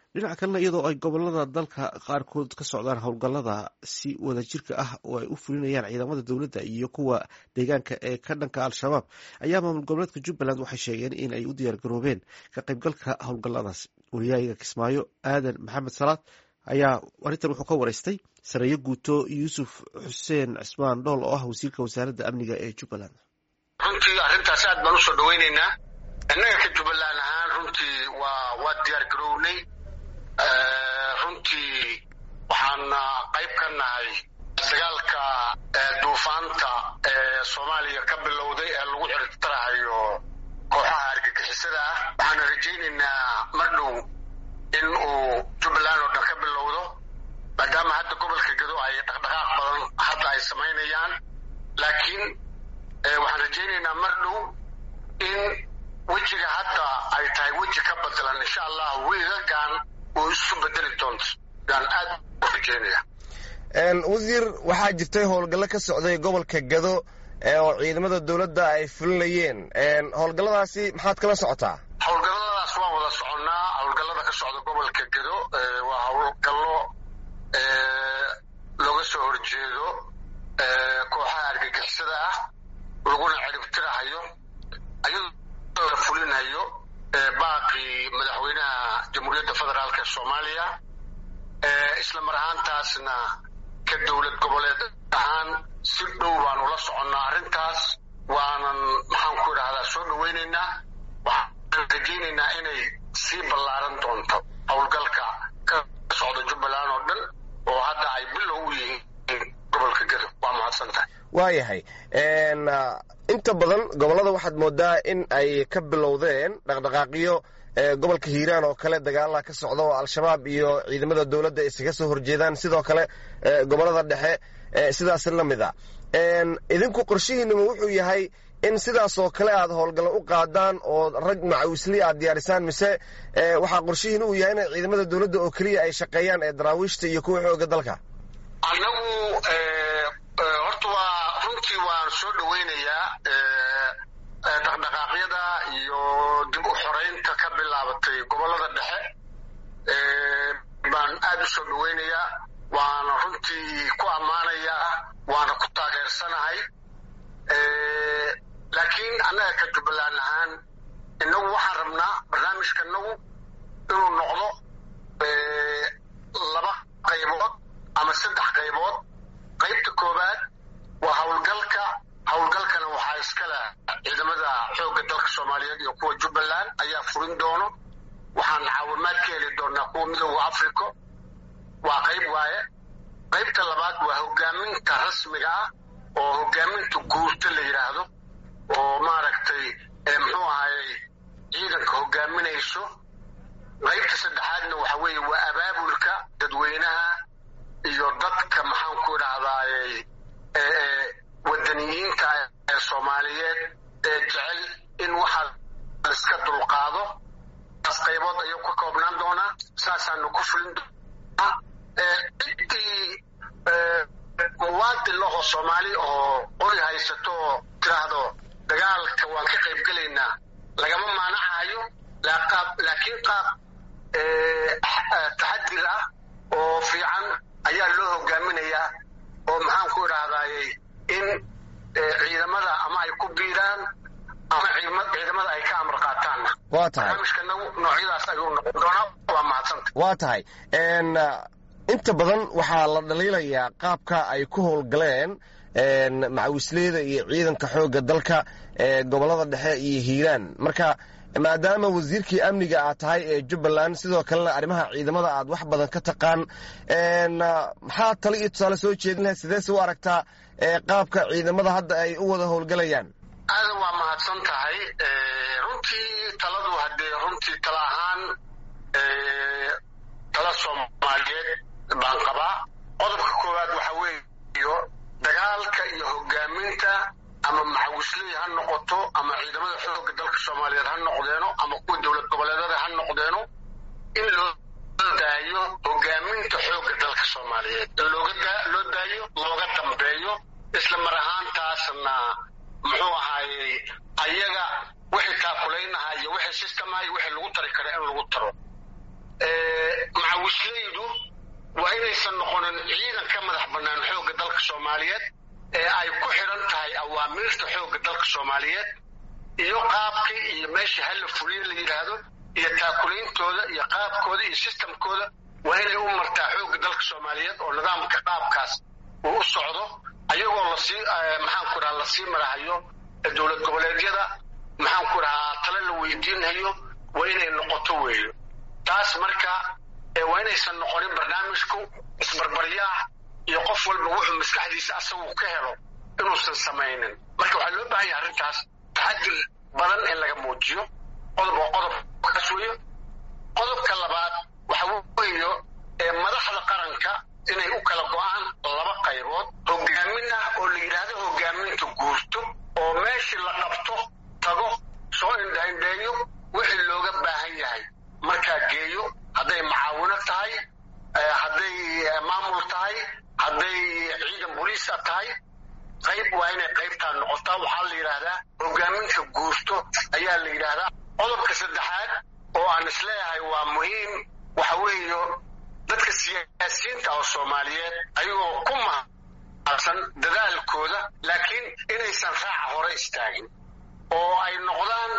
dhinaca kalena iyadoo ay gobolada dalka qaarkood ka socdaan howlgallada si wadajirka ah oo ay u fulinayaan ciidamada dowladda iyo kuwa deegaanka ee ka dhanka al-shabaab ayaa maamul goboleedka jubbaland waxay sheegeen in ay u diyaargaroobeen ka qaybgalka howlgalladaas wariyahiga kismaayo aadan maxamed salaad ayaa arrintan wuxuu ka wareystay sareeyo guuto yuusuf xuseen cismaan dhool oo ah wasiirka wasaaradda amniga ee jubbaland runtii arrintaas aad baan usoo dhaweyneynaa innaga ka jubbaland ahaan runtii waa waa diyaar garownay runtii waxaana qayb ka nahay dagaalka duufaanta ee soomaaliya ka bilowday ee lagu ciribtarahayo kooxaha argagixisada ah waxaana rajaynaynaa mar dhow in uu jubbaland oo dhan ka bilowdo maadaama hadda gobolka gado ay dhaqdhaqaaq badan hadda ay samaynayaan laakiin waxaan rajaynaynaa mar dhow in wejiga hadda ay tahay weji ka bedelan insha allah wiigagan uu isu bedeli doonto yaan aad u rajaynaya wasiir waxaa jirtay howlgallo ka socday gobolka gado oo ciidamada dowladda ay fulinayeen howlgalladaasi maxaad kala socotaa howlgalladaas waan wada soconnaa howlgallada ka socda gobolka gado waa howlgallo looga soo horjeedo kooxaha argagixisada ah laguna ciribtirahayo ayadoo la fulinayo baaqii madaxweynaha jamhuuriyadda federaalk ee soomaaliya isla mar ahaantaasna ka dowlad goboleed ahaan si dhow baanu la soconnaa arrintaas waanan maxaan ku idhahdaa soo dhaweynaynaa waxaan rajaynaynaa inay sii ballaaran doonto howlgalka ka socda jubbaland oo dhan oo hadda ay bilow u yihiin gobolka gado waa mahadsan tahay waayahay inta badan gobollada waxaad moodaa in ay ka bilowdeen dhaqdhaqaaqyo gobolka hiiraan oo kale dagaalaha ka socda oo al-shabaab iyo ciidamada dowladda isaga soo horjeedaan sidoo kale gobollada dhexe sidaas la mid a idinku qorshihiinama wuxuu yahay in sidaas oo kale aad howlgallo u qaadaan oo rag macawisli aad diyaarisaan mise waxaa qorshihiin uu yahay inay ciidamada dowladda oo keliya ay shaqeeyaan ee daraawiishta iyo kuwa xooga dalka annagu horta waa runtii waan soo dhaweynayaa dhaqdhaqaaqyada iyo dib u xoreynta ka bilaabatay gobollada dhexe baan aad u soo dhaweynayaa waana runtii ku ammaanayaa waana ku taageersanahay laakiin annaga ka jubbaland ahaan innagu waxaan rabnaa barnaamijka inagu inuu noqdo laba qaybood ama saddex qaybood qaybta koowaad waa howlgalka howlgalkana waxaa iskale ciidamada xoogga dalka soomaaliyeed iyo kuwa jubbaland ayaa furin doono waxaan caawimaad ka heli doonaa kuwa midooda africa waa qayb waaye qaybta labaad waa hogaaminta rasmiga ah oo hogaaminta guurta la yidhaahdo oo maaragtay muxuu ahayey ciidanka hogaaminayso qaybta saddexaadna waxa weeye waa abaabulka dadweynaha iyo dadka maxaan ku idhahdaayey wadaniyiinta ee soomaaliyeed ee jecel in waxa laiska dulqaado taas qaybood ayuu ka koobnaan doonaa saasaanu ku fulin doonaa ciddii muwaadin lahoo soomaali oo qori haysato oo tiraahdo dagaalka waan ka qayb gelaynaa lagama maanacayo laakiin qaab taxadir ah oo fiican ayaa loo hogaaminayaa oo maxaan ku idhahdaayey in ciidamada ama ay ku biiraan ama ciidamada ay ka amar qaataanna waa tahay barnaamijkanagu noocyadaas ayuu noqon doonaa waa mahadsanta waa tahay inta badan waxaa la dhaliilayaa qaabka ay ku howlgaleen macawisleyda iyo ciidanka xoogga dalka ee gobollada dhexe iyo hiiraan marka maadaama wasiirkii amniga aad tahay ee jubbaland sidoo kalena arrimaha ciidamada aad wax badan ka taqaan maxaa tale iyo tusaale soo jeedin lahayd sideese u aragtaa qaabka ciidamada hadda ay u wada howlgalayaan aadan waa mahadsan tahay runtii taladu haddee runtii tala ahaan tala soomaaliyeed baan qabaa qodobka koowaad waxa weeyo dagaalka iyo hogaaminta ama macawisley ha noqoto ama ciidamada xoogga dalka soomaaliyeed ha noqdeeno ama kuwa dowlad goboleedada ha noqdeeno in loo daayo hogaaminta xoogga dalka soomaaliyeed in loo daayo looga dambeeyo isla mar ahaantaasna muxuu ahaayey ayaga wixii taakulaynahaya wixii systemaha iyo wixii lagu tari kara in lagu taro macawislaydu waa inaysan noqonin ciidan ka madax bannaan xoogga dalka soomaaliyeed ee ay ku xidhan tahay awaamiirta xoogga dalka soomaaliyeed iyo qaabkii iyo meeshii halla fuliye la yidhaahdo iyo taakulaintooda iyo qaabkooda iyo sistamkooda waa inay u martaa xoogga dalka soomaaliyeed oo nidaamka qaabkaas uu u socdo ayagoo lasii maxaanku dhaha lasii marahayo dowlad goboleedyada maxaanku dhahaa tale la weydiinayo waa inay noqoto weeyo taas marka waa inaysan noqonin barnaamijku isbarbaryaax iyo qof walba wuxuu maskaxdiisa asagu ka helo inuusan samaynin marka waxaa loo baahan yahay arrintaas taxadir badan in laga muujiyo qodob oo qodobkaas weeyo qodobka labaad waxa weeyo madaxda qaranka inay u kala go'aan laba qaybood hogaamin ah oo la yidhaahdo hogaaminta guurto oo meeshii la qabto tago soo indhaindheeyo wixii looga baahan yahay markaa geeyo hadday macaawino tahay hadday maamul tahay hadday ciidan boliisa tahay qayb waa inay qaybtaa noqotaa waxaa la yidhaahdaa hogaaminta guurto ayaa la yidhaahdaa qodobka saddexaad oo aan isleeyahay waa muhiim waxa weeyo dadka siyaasiyiinta oo soomaaliyeed ayagoo ku mahadsan dadaalkooda laakiin inaysan raaca hore istaagin oo ay noqdaan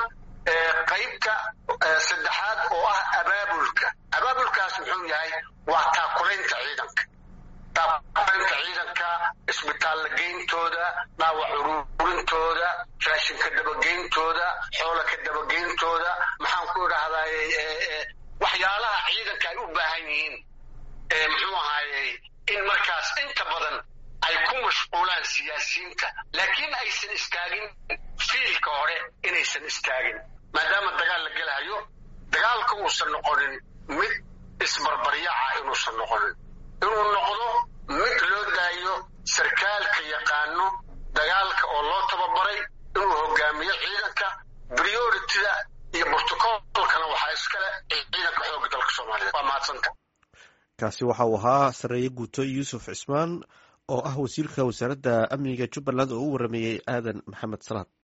qaybta saddexaad oo ah abaabulka abaabulkaas muxuu yahay waa taakulaynta ciidanka taakulaynta ciidanka isbitaalla geyntooda dhaawac ururintooda raashinka dabageyntooda xoola ka dabageyntooda maxaan ku idhaahdaa waxyaalaha ciidanka ay u baahan yihiin muxuu ahaayey in markaas inta badan ay ku mashquulaan siyaasiyiinta laakiin aysan istaagin fiilka hore inaysan istaagin maadaama dagaal la gelahayo dagaalka uusan noqonin mid isbarbaryaca inuusan noqonin inuu noqdo mid loo daayo sarkaalka yaqaano dagaalka oo loo tababaray inuu hogaamiyo ciidanka priorityda iyo brotocolkana waxaa iskale ciidanka xoogga dalka soomaaliyeed waa mahadsanta kaasi waxa uu ahaa sareeye guuto yuusuf cismaan oo ah wasiirka wasaaradda amniga jubbaland oo u warameeyey aadan maxamed salaad